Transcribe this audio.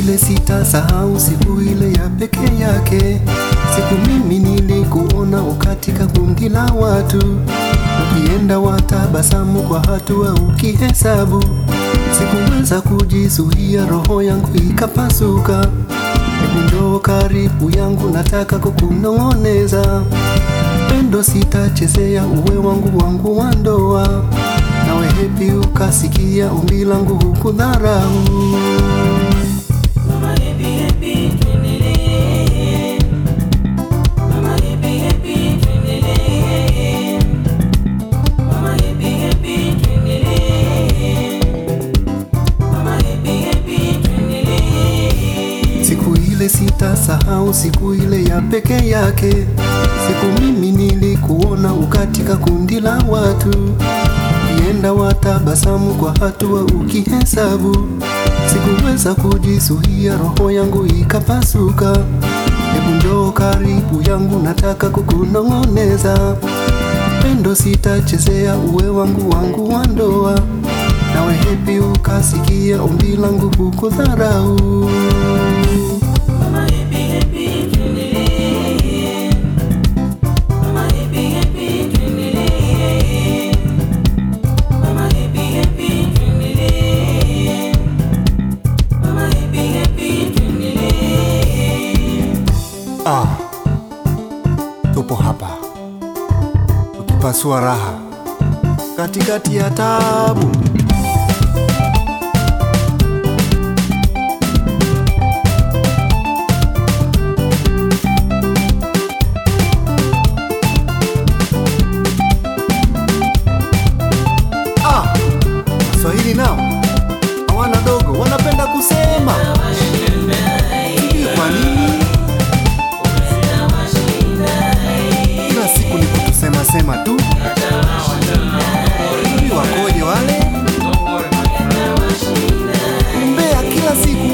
ile sitasahau, siku ile ya peke yake, siku mimi nilikuona ukatika kundi la watu, ukienda watabasamu kwa hatua ukihesabu, sikuweza kujizuia, roho yangu ikapasuka. Hebu njoo karibu yangu, nataka kukunong'oneza pendo, sitachezea uwe wangu wangu wa ndoa, nawe hepi ukasikia ombi langu hukudharau. Mama happy happy tuendelee. Mama happy happy tuendelee. Mama happy happy tuendelee. Mama happy happy tuendelee. Siku ile sitasahau, siku ile ya peke yake, siku mimi nilikuona ukatika kundi la watu, ukienda watabasamu kwa hatua ukihesabu, sikuweza kujizuia, roho yangu ikapasuka. Hebu njoo karibu yangu, nataka kukunong'oneza pendo, sitachezea uwe wangu wangu wa ndoa, nawe hepi ukasikia ombi langu hukudharau. Mama happy happy tuendelee. Mama happy happy tuendelee. Mama happy happy tuendelee. Mama happy happy tuendelee. Ah, tupo hapa tukipasua raha katikati ya tabu. Ah, Waswahili nao hawana dogo, wanapenda kusema sijui kwa nini kila siku ni kutusema sema tu. Sijui wakoje wale umbea kila siku